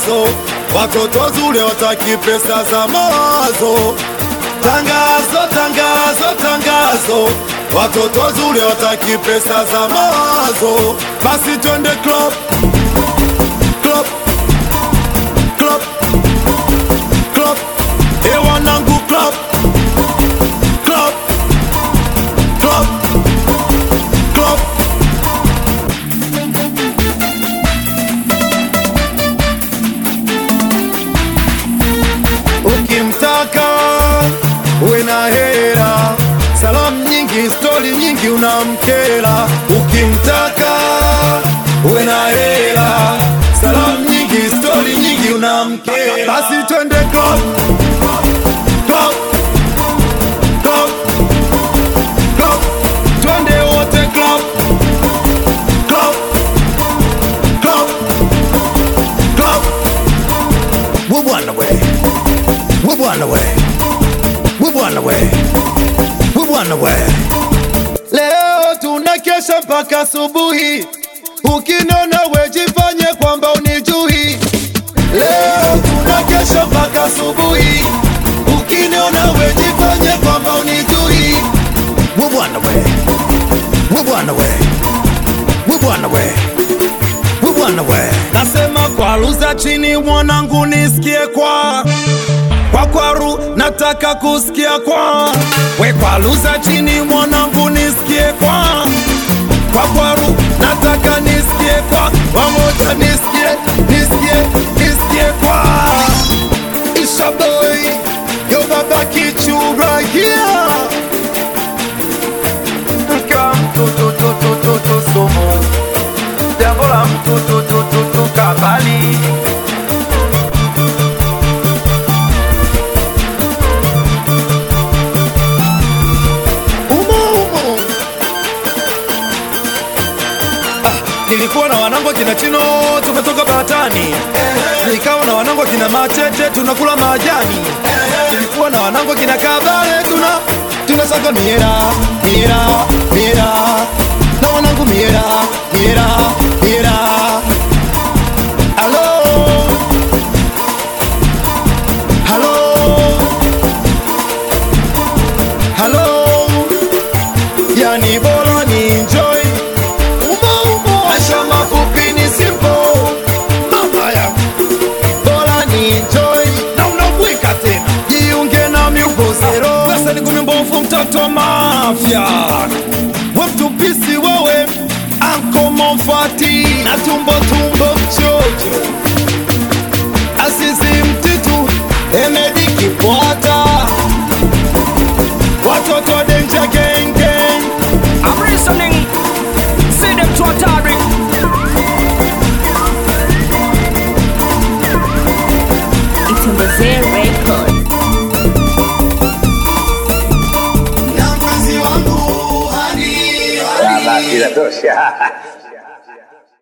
mawazo, watoto zule wataki pesa za mawazo. Tangazo, tangazo, tangazo, watoto zule wataki pesa za mawazo. Basi twende club, club, club, club, e wanangu club, club, club, club. Ukimtaka uwe na hera, salamu nyingi, stori nyingi, unamkera. Ukimtaka uwe na hera, salamu nyingi, stori nyingi, unamkera. Basi twende club, club, club, club, twende wote club, club, club, club. We bwana we, we bwana we, we bwana we, we bwana we. Leo tunakesha mpaka asubuhi, ukinona wejifanye kwamba unijui. Leo tunakesha mpaka asubuhi, ukiniona wejifanye kwamba unijui. We bwana we, we bwana we, we bwana we, we bwana we. Nasema kwa luza chini mwanangu nisikie kwa kwa kwaru nataka kusikia kwa we kwa luza chini mwanangu nisikie kwa kwa kwaru nataka nisikie kwa wamoja nisikie nisikie nisikie kwa ishaboy yo baba kichura yeah mke wa mtu tu tu tu tu tu sumu, jambo la mtu tu tu tu tu kabali. umo umo ah, nilikuwa na wanangu kina chino tumetoka batani nikawa na wanangu kina machete tunakula majani nilikuwa na wanangu kina kabale tuna tunasaka miera miera miera na wanangu miera miera miera halo halo halo yani bora ni enjoy umo umo maisha mafupi ni simple mama ya bora ni enjoy na unabweka tena jiunge na miupozero pesa ni kumi mbovu mtoto wa mafya we mtupisi wewe anko momfati na tumbo tumbo mchocho asisi mtitu emedi kipwata watoto denja gang gang I'm listening. See them to Atari. It's in the Z record. na mpenzi wangu hadi hadi Inatosha.